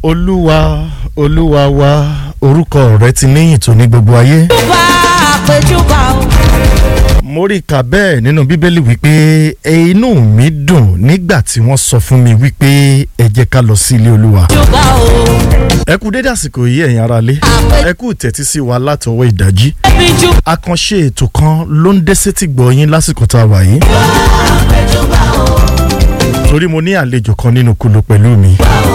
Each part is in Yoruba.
olúwa olúwa wa orúkọ rẹ ti níyìn tó ní gbogbo ayé. júbà àpèjúbà o. mo rí i kà bẹ́ẹ̀ nínú bíbélì wípé "E inú mi dùn nígbà tí wọ́n sọ fún mi wípé ẹ jẹ́ ká lọ sí ilé olúwa. júbà o. ẹ kú dédé àsìkò yìí ẹ̀yin aráalé ẹ kú tẹ́tí sí wa látọwọ́ ìdájí. ẹbí júbà àkànṣe ètò kan ló ń dé sétí gbọ́ yín lásìkò tá a wà yìí. àpèjúbà o. torí mo ní àlejò kan nínú kulu pẹ̀lú mi.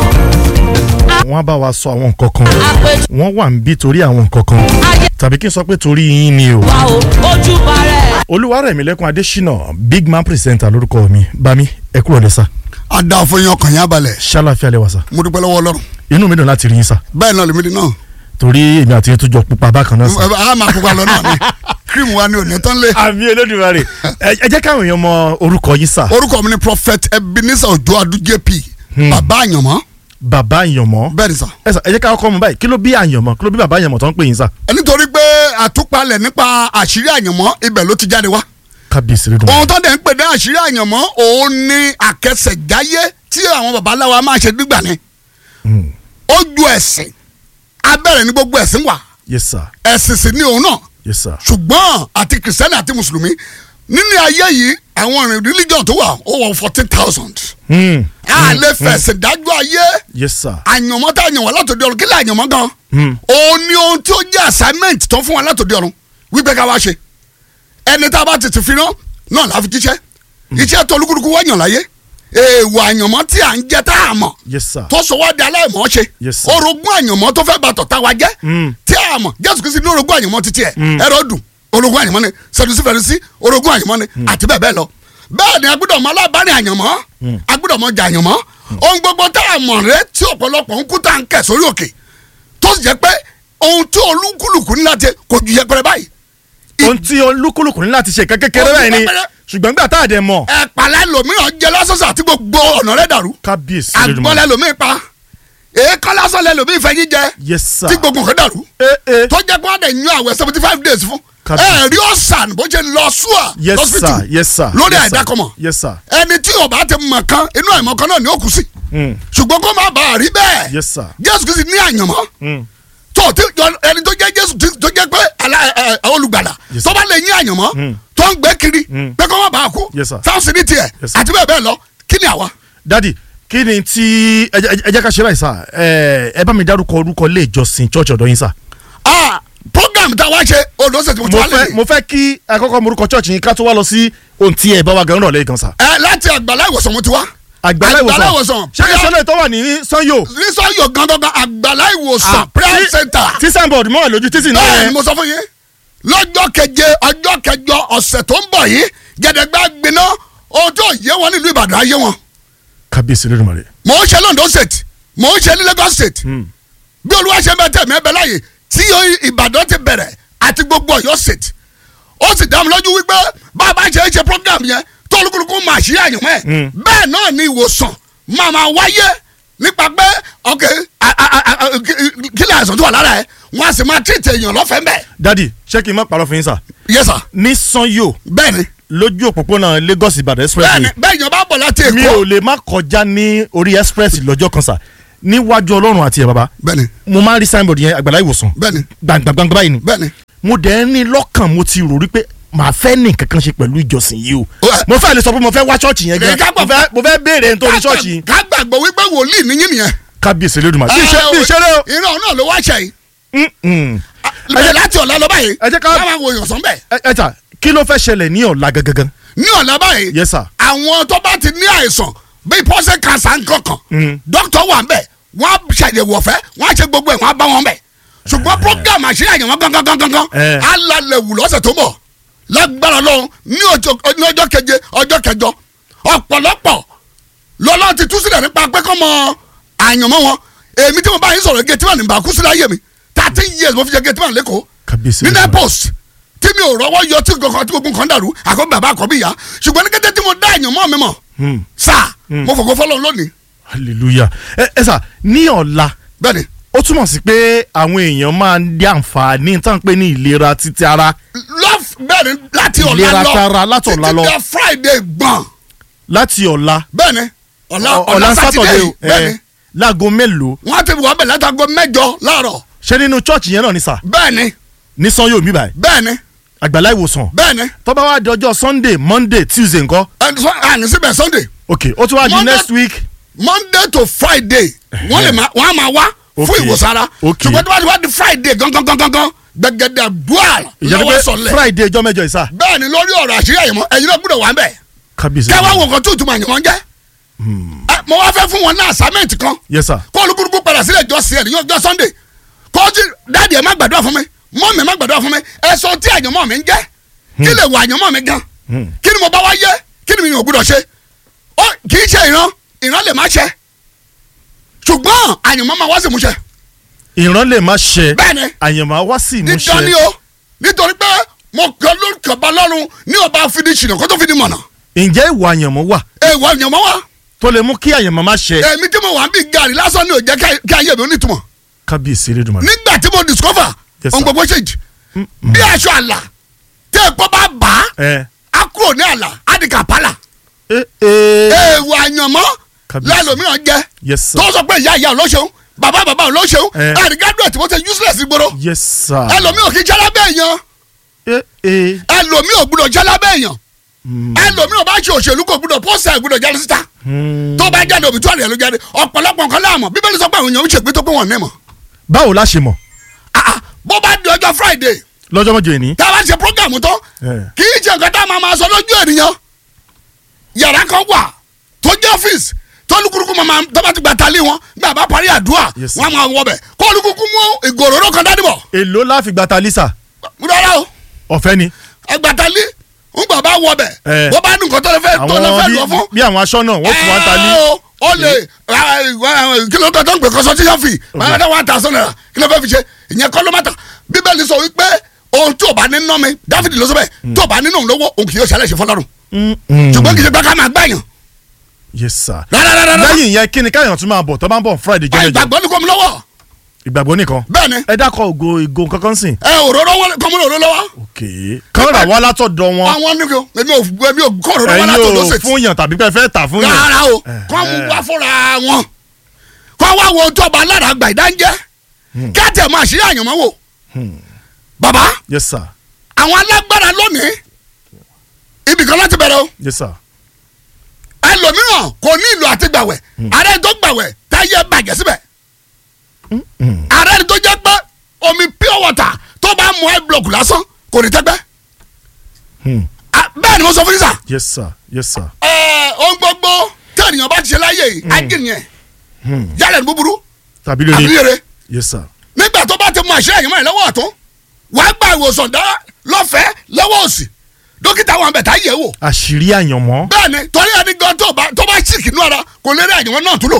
wọ́n á bá wa sọ àwọn nǹkan kan àpèjúbà wọ́n wà ń bí torí àwọn nǹkan kan ayé tàbí kí n sọ pé torí yín ni o. wa o. ojúbà rẹ̀. olúwarẹ̀mílẹ́kùn adésínà big man presenter lórúkọ mi bami ẹ kúrò ní sá a da fún yín ọkàn yín abalẹ̀ ṣàlàfíà lẹ́wà sá mo dúpẹ́ lọ́wọ́ ọlọ́run inú mi dùn láti rí yín sá bẹ́ẹ̀ náà lèmi di náà torí èmi àti yín tó jọ pupa bákan náà sá. a máa pupa lọ náà ni cream wa ni ò ní tán lé àmì olódùmarè ẹ ẹ jẹ́ káwọn èèyàn mọ orúkọ yín sá orúkọ mi ni prophet ebenezer ojo adu jp bàbá àyànmọ́ bàbá àyànmọ́ bẹ́ẹ̀ ni sà ẹ sà ẹ jẹ́ ká kọ́ mọ báyìí kí ló bí àyànmọ́ kí ló bí bàbá àyànmọ́ tó ń pè yín sá. ẹ nítorí pé àtúpalẹ̀ nípa àṣírí àyànmọ́ ibẹ̀ ló ti jáde wá kábíyèsí rẹ dùn. ohun tó dẹ̀ ń pè ní àṣírí àyànmọ́ òun ni àkẹsẹ̀jáyé tí àwọn babaláwa máa ṣe nígbà ni ó ju ẹ̀sìn abẹ́rẹ́ ní gbogbo ẹ̀sìn wà yes sir ẹ̀sìn sì ni òun náà yes sir ṣùgbọ́n àti kìrìsìtẹ́nì àti mùsùlùmí nínú ayé yìí àwọn ọ̀rìn religion tó wà ó wọ fourteen thousand. Hmm. a lè fẹ̀sẹ̀ dájú ayé yes sir àyànmọ́ tá a yàn wá látòdì ọ̀run kí lè àyànmọ́ gan. Hmm. òun ni ohun tí ó jẹ́ assignment tó fún wa látòdì ọ̀run wípé ká wá ṣe ẹni tá a bá tètè fi rán náà láfi jíṣẹ́ iṣẹ́ tó olúkúlùkù wá yàn láyé èèwọ̀ àyànmọ́ tí à ń jẹ tá a mọ̀ yes sir tó sọ wá di aláìmọ́ ṣe Yes, sir. orogún àyànmọ́ tó fẹ́ bàtọ̀ tá wa jẹ́ Mm. tí a mọ̀ jésù kristi ní orogún àyànmọ́ títí ẹ̀ ẹ̀rọ dùn orogún àyànmọ́ ni sẹ̀dùsí fẹ̀rẹ̀sí orogún àyànmọ́ ni àti bẹ́ẹ̀ bẹ́ẹ̀ lọ bẹ́ẹ̀ ni agbọ́dọ̀ mọ alábàárìn àyànmọ́ agbọ́dọ̀ mọ jà àyànmọ́ ohun gbogbo tá a mọ̀ rẹ tí ọ̀pọ̀lọpọ̀ ń kú tá à ń kẹ̀ sórí òkè tó sì jẹ́ pé ohun tí olúkúlùkù ní láti kò ju yẹpẹrẹ báyìí ohun tí olúkúlùkù ní láti ṣe kékeré Ohun bẹ́ẹ̀ ni kékeré. ṣùgbọ́n gbà tá a dẹ̀ mọ̀ ẹ̀pàlẹ́ lòmíràn jẹ lásọ̀sọ̀ àti gbogbo ọ̀nà rẹ̀ dàrú kábíyèsí rẹ dùn. àgbọ̀lẹ̀ lòmíì pa èékán lásán lẹ lòmíì fẹ́ yín jẹ yes sir tí gbogbo nǹkan dàrú eh eh tó jẹ́ pé wọ́n dẹ̀ yan àwẹ̀ seventy five days fún Kábíyèsí. ẹ rí ọ̀sán bó ṣe lọ sùà yes sir yes sir lórí yes sir. àìdákọ̀mọ̀ yes sir ẹni tí ó bá ti mọ̀ kan inú àìmọ̀ kan náà ni ó kù sí Hmm. ṣùgbọ́n kó má bàa rí bẹ́ẹ̀ yes sir jésù kìí ní àyànmọ́ Hmm. tó tí ẹni tó jẹ́ jésù tí- tó jẹ́ pé alá- ẹ- ẹ- olùgbàlà Yes, tó bá lè ní àyànmọ́ Mm. tó ń gbé kiri Mm. pé kó má bàa kú Yes, sir. sáwọ́sì ní tiẹ̀ Yes, sir. àti bẹ́ẹ̀ bẹ́ẹ̀ lọ kí ni àwa. dadi kí ni tí ẹ jẹ́- ẹ jẹ́ ká ṣe báyìí sá ẹ ẹ bá mi dárúkọ orúkọ ilé ìjọsìn church ọ̀dọ̀ yín sá. Ah, program tá a wá ṣe olóṣèlú tí mo ti mo wá fẹ́ lè mo fẹ́ kí akọ́kọ́ morúkọ church yín ká tó wá lọ sí ohun tí ẹ bá wa gan náà lẹ́yìn kan sá. ẹ láti àgbàlá ìwòsàn mo ti wá. àgbàlá Àgbàlá ìwòsàn ìwòsàn. ṣé kí sọ́lẹ̀ tó wà ní sanyo. nísọ̀yọ̀ gangan àgbàlá ìwòsàn prayer tí- center. tí signboard mọ́ lójú títì náà bẹ́ẹ̀ ni yẹn. mo sọ fún yín lọ́jọ́ keje ọjọ́ kẹjọ ọ̀sẹ̀ tó ń bọ̀ yìí gẹ̀dẹ̀gbẹ́ gbiná ohun tó yé wọn nílùú ìbàdàn ayé wọn. kábíyèsí lórí màrè. mò ń ṣe londo state mò ń ṣe ní lagos state bí olúwa ṣe bẹ tẹ̀mí ẹbẹ láàyè tí ìbàdàn ti bẹ̀rẹ̀ àti gbogbo ọ̀yọ́ state ó sì dá mi lójú wípé bá a bá ṣe é ṣe program yẹn tó olúkúlùkù máa ṣí àyànmọ́ ẹ̀ Mm. bẹ́ẹ̀ náà ni ìwòsàn máa máa wáyé nípa pé ok a- a- a- a- kí- kí lè àìsàn tó wà lára ẹ wọn a sì máa tírìtì èèyàn lọ́fẹ̀ẹ́ mbẹ́ dadi ṣé kí n má parọ́ fún yín sá. yes sir ní sanyo bẹ́ẹ̀ ni lójú òpópónà lagos ìbàdàn express bẹ́ẹ̀ ni ni bẹ́ẹ̀ yẹn bá bọ̀ láti mi èkó ò lè má kọjá ní orí express lọ́jọ́ kan sá níwájú ọlọ́run àti ẹ̀ bàbá bẹ́ẹ̀ ni mo máa ń rí signboard yẹn àgbàlá ìwòsàn bẹ́ẹ̀ ni gbàngbàngbà báyìí ni bẹ́ẹ̀ ni mo dẹ̀ ń ní lọ́kàn mo ti rò rí pé màá fẹ́ ní nǹkan kan ṣe pẹ̀lú ìjọsìn yìí o Ó, ẹ- mo fẹ́ lè sọ pé mo fẹ́ wá ṣọ́ọ̀ṣì yẹn gan Ẹ, ká gbà- mo fẹ́ mo fẹ́ béèrè ẹni tó ní ṣọ́ọ̀ṣì yìí ká gbàgbọ́ wípé wòlíì níyìn nìyẹn kábíyèsí lódùmá bí iṣẹ́ bí iṣẹ́ rẹ o. ìran náà ló wá ṣe yìí Mm, mm. bẹ́ẹ̀ láti ọ̀la lọ báyìí ẹ jẹ́ ká- káwọn wo èèyàn sàn bẹ́ẹ̀ ẹ ẹ ta kí ló fẹ́ ṣẹlẹ̀ ní ọ̀la gangan ní ọ̀la báyìí yes sir àwọn tó bá ti ní àìsàn bíi pọ́sẹ̀ kanṣa nkankan Mm. dókítà wà ń bẹ̀ wọ́n á ṣàyẹ̀wò ọ̀fẹ́ wọ́n á ṣe gbogbo ẹ̀ wọ́n á bá wọn bẹ̀ ṣùgbọ́n program àṣírí àyẹ̀wò gangan gangan gangan Eh. á lálẹ́ wù lọ́sẹ̀ tó bọ̀ lágbára lọ́hùn ní ọjọ́ ní ọjọ́ keje ọjọ́ kẹjọ ọ̀pọ̀lọpọ̀ lọ́lọ́ ti tú sílẹ̀ nípa pé kọ́ mọ àyànmọ́ wọn èmi tí mo bá yín sọ̀rọ̀ gẹ̀tìmọ̀ ní bàkú sílẹ̀ ayé mi thirteen years mo fi jẹ gẹ̀tìmọ̀ lẹ́kọ̀ọ́ kábíyèsí ní lódùmarè. nepos tí mi ò rọwọ́ yọ tí kankan tí gbogbo nǹkan dàrú àkọ́bí bàbá àkọ́bí ìyá ṣùgbọ́n ní kété tí mo dá èèyàn mọ́ mi mọ̀ Hmm. sáà mo fògo fọlọ́ lónìí hallelujah ẹ ẹ sà ní ọ̀la bẹ́ẹ̀ ni ó túmọ̀ sí pé àwọn èèyàn máa ń dé àǹfààní tá à ń pè ní ìlera títí ara lọ́f bẹ́ẹ̀ ni láti ọ̀la Ìlera lọ tara láti ọ̀la lọ. títí dé friday gbọ̀n láti ọ̀la bẹ́ẹ̀ ni ọ̀la Ọ- ọ̀la ọ̀la sátidé Saturday yìí o, bẹ́ẹ̀ eh. ni láago mélòó wọ́n ti wọ́ bẹ̀ látago mẹ́jọ láàárọ̀ ṣé nínú church yẹn náà ni sà bẹ́ẹ̀ ni ní sanyo mi báyìí bẹ́ẹ̀ ni àgbàlá ìwòsàn bẹ́ẹ̀ ni tó bá wá di ọjọ́ sunday monday tuesday ńkọ́ ẹni sọ àní síbẹ̀ sunday ok ó tún wá di Monday- next week monday to friday wọ́n lè máa wọ́n á máa wá fún Okay. ìwòsàn ara Okay. ṣùgbọ́n tó bá ti wá di friday gangan gangan gangan gbẹgẹdẹ dual ìjọba lọ́wọ́ pé sọlẹ̀ friday ọjọ́ mẹ́jọ ìsà bẹ́ẹ̀ ni lórí ọ̀rọ̀ àṣírí àyẹ̀mọ́ ẹ̀yin náà gbọ́dọ̀ wà ń bẹ̀ kábíyèsí kẹ́ wá wo nǹkan tó ìtumọ̀ àyẹ̀mọ́ jẹ́ Ẹ, mo wá fẹ́ fún wọn ní assignment kan yes sir kó olúkúlùkù padà sílẹ̀ jọ sí ẹ̀ ní ọjọ́ sunday kó o ti dáàdi ẹ̀ má gbàdúrà fún mi mọ́ mi má gbàdúrà fún mi ẹ sọ tí àyànmọ́ mi ń jẹ́ kí lè wọ àyànmọ́ mi gan kí ni mo bá wá yẹ kí ni mi ò gbúdọ̀ ṣe ó kì í ṣe ìran ìran lè má ṣe ṣùgbọ́n àyànmọ́ máa wá sí ìmúṣẹ ìran lè má ṣe bẹ́ẹ̀ ni àyànmọ́ wá sí nítorí ìmúṣẹ o nítorí pé mo kàn ló kàn bá lọ́rùn ní ọba fìdí ṣìnà kó tó fìdí mọ̀nà ǹjẹ́ ìwà àyànmọ́ wà èèwọ̀ àyànmọ́ wa tó lè mú kí àyànmọ́ má ṣe èmi tí mo wà ń bí gàrí lásán ni ò jẹ́ ká- kí ayé mi ò ní ìtumọ̀ kábíyèsí Elédùmarè nígbà tí mo discover Yes, sir. ohun gbogbo ṣèjì bí aṣọ àlà tí èpo bá bà á ẹ á kúrò ní àlà á di kàpálà ẹ ẹ èèwọ̀ àyànmọ́ Kábíyèsí. lẹ́lòmíràn jẹ́ yes sir tó sọ pé ìyá ìyá olóṣèlú bàbá bàbá olóṣèlú Eh. ẹ̀rí graduate mo ṣe useless gbòòrò yes sir ẹlòmíràn kì í jẹ́ lábẹ́ èèyàn ẹ ẹ ẹlòmíràn gbúdọ̀ jẹ́ lábẹ́ èèyàn ẹlòmíràn bá ṣe òṣèlú kò gbúdọ̀ pósẹ̀ gbúdọ̀ jáde síta tó bá jáde òbí tó àrẹ̀ ló jáde ọ̀pọ̀lọpọ̀ nǹkan láàmú bíbélì sọ pé àwọn èèyàn ń ṣègbè tó pé wọ́n ní mọ̀ báwo la ṣe mọ̀ Ah, ah, bó bá di ọjọ́ friday lọ́jọ́ mọ́jọ ìní tá a bá ṣe program tán Eh. kì í ṣe nǹkan tá a máa máa sọ lójú ènìyàn yàrá kan wà tó jẹ́ ọ́fíìsì tó lukúrukú máa tó bá ti gba talé wọn gbà bá parí àdúrà Yes, sir. wọn á máa wọ bẹ̀ kó lukúrukú mú ìgòròró kan dání bọ̀ èló la fi gbàtà lisa rárá o ọ̀fẹ́ ni ẹgbàtalé ń gbà bá wọ bẹ̀ Eh. bó bá ní nǹkan tó lè fẹ́ tó lè àwọn fẹ́ bí- lọ fún bí àwọn aṣọ náà wọ́n fún wa ta ní ẹ o ó lè kí ló kọ́ tó ń pè consultation fee báyọ̀ dá one thousand naira kí ló fẹ́ fi ṣe ìyẹn kọ́ ló má ta bíbélì sọ wípé ohun tí ò bá ní ná mi dáfídì ló sọ bẹ́ẹ̀ tí ò bá nínú òun lówó òun kì yóò ṣàlẹ̀ ṣe fọlọ́run Mm, mm. ṣùgbọ́n kì í ṣe pé ká máa gbàyàn yes sir rárá lẹ́yìn yẹn kí ni káyọ̀ tún máa bọ̀ tó bá ń bọ̀ friday jẹ́ mẹ́jọ ìgbàgbọ́ ní kò mú lọ́wọ́ ìgbàgbọ́ nìkan bẹ́ẹ̀ ni ẹ dákọ̀ ògo ìgò kankan sìn ẹ òróró wọlé kọ́ mú òróró lọ́wọ́ ok kán rà wá látọ̀dọ̀ wọn àwọn ní kò èmi ò èmi ò kọ́ òróró wá ẹ̀yin látọ̀dọ̀ ò ṣètì fún yàn tàbí pé ẹ fẹ́ tà fún yàn rárá o kọ́ mú wá fúnra wọn kọ́ wá wo tó ọba alára àgbà ìdáńjẹ́ kí á tẹ̀ máa ṣe àyànmọ́ wò bàbá yes sir àwọn alágbára lónìí ibì kan láti bẹ̀rẹ̀ o yes sir ẹlòmíràn kò ní ìlò àti gbàwẹ̀ ààrẹ tó gbàwẹ̀ táyé bàjẹ́ síbẹ̀ ààrẹ tó jẹ́ pé omi pure water tó bá mu ẹ block lásán kò ní tẹ́gbẹ́ Hmm. Ah, bẹ́ẹ̀ ni mo sọ fún yín sà yes sir yes sir ẹ ohun gbogbo tẹ̀yìn bá ti ṣe láyé yìí ajínìyẹn Hmm. yálẹ̀ ní búburú tàbí àbí lórí rere yes sir nígbà tó bá ti mú àṣẹ àyìnbó yẹn lọ́wọ́ ọ̀tún wàá gba ìwòsàn dá lọ́fẹ̀ẹ́ lọ́wọ́ òsì dókítà wọn bẹ̀ tá yẹ̀ wò àṣírí àyànmọ́ bẹ́ẹ̀ ni torí ẹni gan tó bá tó bá ṣìkì nú ara kò lè rí àyìnbó náà tún lò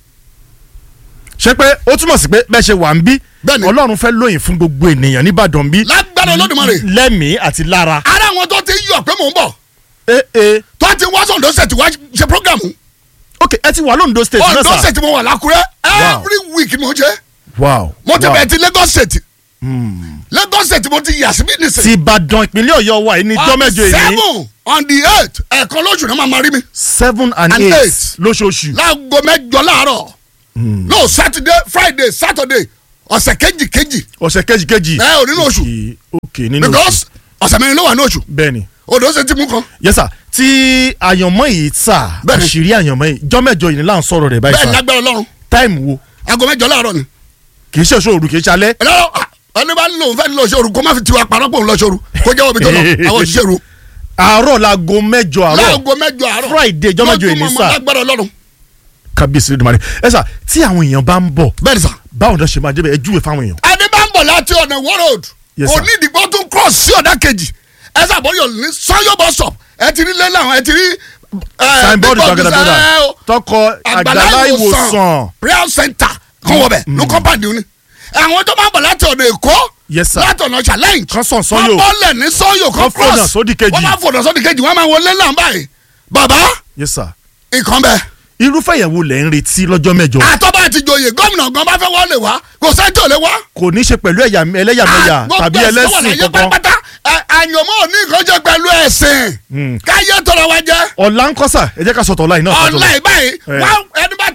ṣé pé ó túmọ̀ sí pé bẹ́ẹ̀ ṣe wà ń bí Bẹ́ẹ̀ni. ọlọ́run fẹ́ lóyìn fún gbogbo ènìyàn nìbàdàn bí lágbára Olódùmarè lẹ́mìí àti lára ara àwọn tó ti yọ pé mò ń bọ̀ ee ee tó ti wá sọ̀dọ̀ ṣètì wá ṣe programu ok ẹ ti wà lóńdó state náà ọ̀dọ̀ sà ṣètì mo wà lákúrẹ́ every week ni mo ṣe wow mo ti wow. bẹ̀rẹ̀ ti Lagos ṣètì Lagos ṣètì mo ti yà síbí nìsín ti ìbàdàn ìpínlẹ̀ ọ̀yọ́ wa yìí ní On jọ́ the mẹ́jọ èyí seven on the eight ẹ̀ẹ̀kan lóṣù náà máa ma rí mi seven and And eight eight. lóṣooṣù láago mẹ́jọ láàárọ̀ no Saturday Friday Saturday ọ̀sẹ̀ kejì kejì ọ̀sẹ̀ kejìkejì ẹ ò nínú oṣù ok ok nínú oṣù because ọ̀sẹ̀ mẹ́rin ló wà ní oṣù bẹ́ẹ̀ni odò ṣe ti mú kan yes sir tí àyànmọ́ yìí sà Bẹ́ẹ̀ni. àṣírí àyànmọ́ yìí jọ́ mẹ́jọ yìí ni là ń sọ̀rọ̀ rẹ̀ báyìí bẹ́ẹ̀ sà lágbára Ọlọ́run táìmù wo aago mẹ́jọ láàárọ̀ ni kì í ṣe ṣòro kì í ṣe alẹ́ ẹ̀rọ ẹni bá lò ń fẹ́ lọ ṣòro kó má fi tiwa parọ́ pò ń lọ ṣòro kó jẹ́ omi tó lọ àwọn òṣìṣẹ́ ru àárọ̀ laago mẹ́jọ àárọ̀ láago mẹ́jọ àárọ̀ Friday jọ́ mẹ́jọ yìí ní lójúmọ́ sà lágbára Ọlọ́run kábíyèsí lódìmarè ẹ sà tí àwọn èèyàn bá ń bọ̀ bẹ́ẹ̀ ni sà báwo ni wọ́n ṣe máa jẹ́ bẹ́ẹ̀ ẹ júwe fáwọn èèyàn. ẹni bá ń bọ̀ láti ọ̀nà Ìwó road Yes, sir. onídìgbò tún cross sí ọ̀dà kejì ẹ sàbọ̀yọ̀ ní Sanyo bus stop ẹ ti rí lẹ́lẹ̀ àwọn ẹ ti rí signboard big board gbàgàdàgbàdà ẹ, o, tọkọ àgbàlá ìwòsàn prayer center kan wọ bẹ̀ ní compound ni àwọn tó máa ń bọ̀ láti ọ̀nà Èkó Yes, sir. láti ọ̀nà challenge Kan sàn Sanyo. wọ́n bọ́lẹ̀ ní Sanyo kan Kan fònà cross sódì kejì. wọ́n máa fònà sódì kejì wọ́n máa wọlé náà báyìí bàbá yes sir nǹkan bẹ́ẹ̀ irúfẹ́ ìyẹ̀wò lẹ̀ ń retí lọ́jọ́ mẹ́jọ àtọ́ba àti joyè gómìnà gan bá fẹ́ wọlé wá kò sẹ́ńtì ò lè wá. kò ní í ṣe pẹ̀lú ẹ̀yà ẹlẹ́yàmẹ̀yà Ah, gbogbo tàbí ẹ̀sìn tó wà ẹlẹ́sìn láyé kankan pátápátá ẹ- àyànmọ́ ò ní nǹkan jẹ́ pẹ̀lú ẹ̀sìn káyé tọrọ wa jẹ́ ọ̀la ń kọ́sà ẹ jẹ́ ká sọ̀tọ̀ ọ̀la yìí náà ká tó lọ. ọ̀la ìbáyìí Eh. wá ẹni bá ti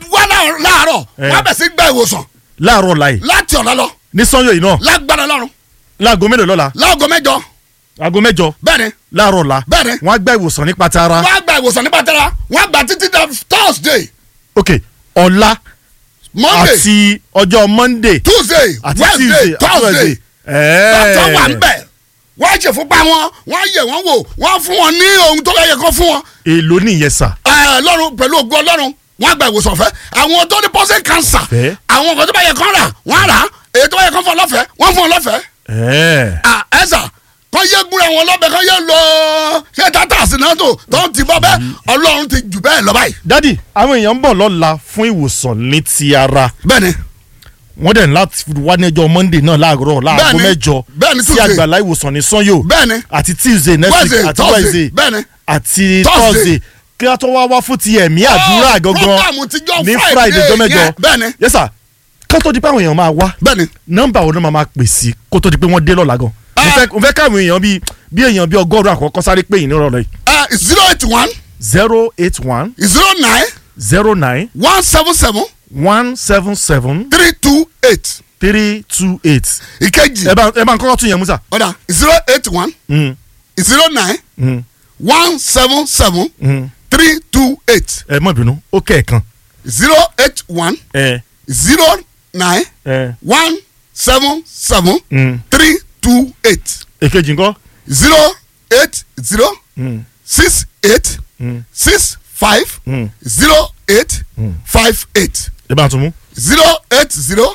wá láàárọ̀- láàárọ̀ Eh. wọ́n bẹ̀ sí gba ìwòsàn láàárọ̀ láì láti ọ̀la lọ ní sanyo yìí náà lágbára lọ́run láago mélòó lọ́la láago mẹ́jọ aago mẹ́jọ bẹ́ẹ̀ ni láàárọ̀ la Bẹ́ẹ̀ni. wọ́n á gba ìwòsàn nípa tara wọ́n á gba ìwòsàn nípa tẹ́ra wọ́n á gba títí dé thursday ok ọ̀la monday àti ọjọ́ monday tuesday àti wednesday tuesday àti thursday wednesday dọ́tọ̀ wà ń ẹ̀ẹ́ bẹ̀ wọ́n á ṣe fúnpá wọn wọ́n á yẹ̀ wọ́n wò wọ́n á fún wọn ní ohun tó yẹ kó fún wọn èló nìyẹn sà Ẹ, lọ́run pẹ̀lú ògo ọlọ́run wọ́n á gba ìwòsàn ọ̀fẹ́ àwọn tó ní prostate cancer Fẹ́. àwọn nǹkan tó bá yẹ kán rà wọ́n á rà á èyí tó bá yẹ kán fún ọ lọ́fẹ̀ẹ́ wọ́n fún ọ lọ́fẹ̀ẹ́ ẹ̀ẹ́ à ẹ̀sà kọ́ yé gbúra wọn lọ́bẹ̀ kọ́ yé lọ ṣé tata sinato tó ti bọ́ bẹ́ẹ̀ ọlọ́run ti jù bẹ́ẹ̀ lọ báyìí. dádì àwọn èèyàn ń bọ̀ lọ́la fún ìwòsàn ní ti ara bẹ́ẹ̀ni wọ́n dẹ̀ ní láti wá ní ọjọ́ monday náà láàárọ̀ láago Bẹ́ẹ̀ni. mẹ́jọ Bẹ́ẹ̀ni, sí Tuesday. àgbàlá ìwòsàn ní sanyo bẹ́ẹ̀ni àti tuesday next wednesday week àti thursday wednesday bẹ́ẹ̀ni. àti Thursday. thursday kí wọ́n tó wá wá fún ti ẹ̀mí àdúrà Oh, gangan program tijọ́ ní Friday friday ọjọ́ yẹn, mẹ́jọ bẹ́ẹ̀ni. yes sir kó tó di pé àwọn èèyàn máa wá bẹ́ẹ̀ni nọ́mbà wo ló máa máa pè sí kó tó di pé wọ́n dé lọ́la gan mo Ah. fẹ́ mo fẹ́ káwọn èèyàn bíi bí èèyàn bíi ọgọ́rùn àkọ́kọ́ sáré pé yìí nírọ̀lẹ́ yìí zero eight one zero eight one zero nine zero nine one seven seven one seven seven three two eight three two eight ìkejì ẹ bá ẹ bá ń kọ́kọ́ tún yẹn musa. ọ̀dà zero eight one Mm, zero nine mm, one seven seven mm. three two eight ẹ mọ̀ bínú ó kẹ̀ẹ̀kan zero eight one ẹ zero nine ẹ one seven seven mm. three two eight èkejì ńkọ́. zero eight zero Mm, six eight mm, six five mm. zero eight five eight ẹ bá ń tún mú. zero eight zero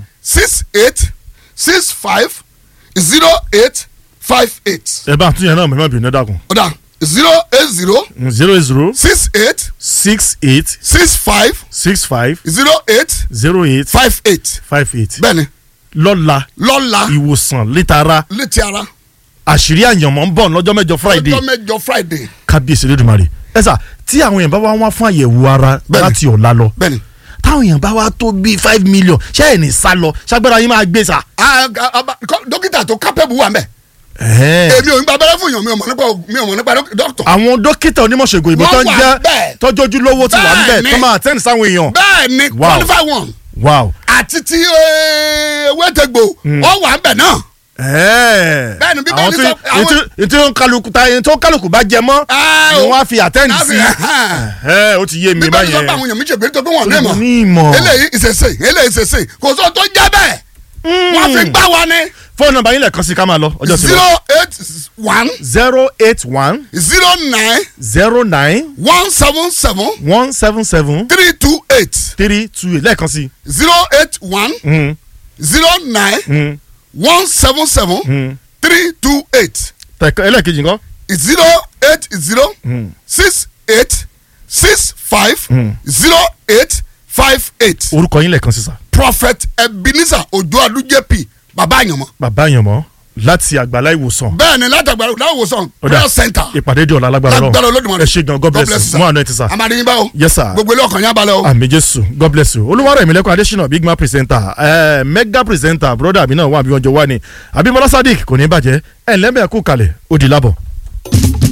six eight six five zero eight five eight ẹ bá ń tún yẹn náà mọ̀ bínú ẹ dákun. ọ̀dà zero eight zero Mm, zero eight zero six eight six eight six five six five zero eight zero eight five eight five eight. bẹ́ẹ̀ni lọ́la lọ́la ìwòsàn létara létí ara àṣírí àyànmọ́ ń bọ̀ lọ́jọ́ mẹ́jọ friday ọjọ́ mẹ́jọ friday kábíyèsí lódùmarè ẹ sà tí àwọn èèyàn bá wá wá fún àyẹ̀wò ara Bẹ́ẹ̀ni. láti ọ̀la lọ bẹ́ẹ̀ni. táwọn èèyàn bá wá tó bíi five million ṣé ẹ̀ ní sá lọ ṣágbára yín máa gbé sà. Ah, ah, ah, kọ́- dókítà tó kápẹ́bù wà mẹ́ ẹ̀ẹ́. èmi ò ń gba abẹ́rẹ́ fún yàn mi ò mọ̀ nípa mi ò mọ̀ nípa dókítà àwọn dókítà onímọ̀ṣègùn ìbò tó Wọ́n ń wà jẹ́ bẹ́ẹ̀. tọ́jọ́jú lówó ti wà ń bẹ̀ Bẹ́ẹ̀ni. tó máa tẹ́ni sáwọn èèyàn. bẹ́ẹ̀ ni Wow. qualify one wow. àti ti wẹ́tẹ̀gbò ọ wà ń bẹ̀ náà ẹ̀ẹ́. Bẹ́ẹ̀ni, bí àwọn bẹ́ẹ̀ni tí sọ- àwọn- tí tí ó ń kálukú ta ẹni tó ń kálukú bá jẹ mọ́ Ah, ni o. wọ́n á fi àtẹ́ǹdì Á fi- sí. ẹ̀ẹ́ ó ti yé mi bí bẹ́ẹ̀ ni sọ pé báyẹn. àwọn èèyàn mi ṣègbè tó pé wọ́n ní Mo ìmọ̀ ní ìmọ̀. eléyìí ìṣẹ̀ṣe eléyìí ìṣẹ̀ṣe kò sọ tó jẹ́ bẹ́ẹ̀ wọ́n fi gbá wa ní fóònù nọ́mbà yín lẹ́ẹ̀kan sí ká máa lọ ọjọ́ ti lọ. zero eight one zero eight one zero nine zero nine one seven seven one seven seven three two eight three two eight lẹ́ẹ̀kan sí. zero eight one Mm, zero nine mm, one seven seven mm. three two eight tẹ̀kọ́ ẹlẹ́ẹ̀kejì nǹkan. zero eight zero Mm. six eight six five Mm. zero eight five eight orúkọ yín lẹ́ẹ̀kan sí sà. prophet ebenezer ojo adu jp baba àyànmọ́ bàbá àyànmọ́ láti àgbàlá ìwòsàn. bẹ́ẹ̀ ni látàgbà láwòsàn prayer center ìpàdé di ọ̀la lágbára lágbára lọ. olódùmarè ẹ ṣe gan god bless you sir. mú àná ẹ ti sà. amadi báwo yes sir. gbogbo ilé ọkàn yín abalẹ̀ o àmì jésù god bless you olúwarẹ̀ ìmìlẹ́kùn adésínà big man presenter eh, mega presenter broda mi náà wà bí wọ́n jọ wá ní abimọlá sadiq kò ní bàjẹ́ ẹ̀ ǹlẹ́mẹ̀ kú kalẹ̀ ó di lábọ̀.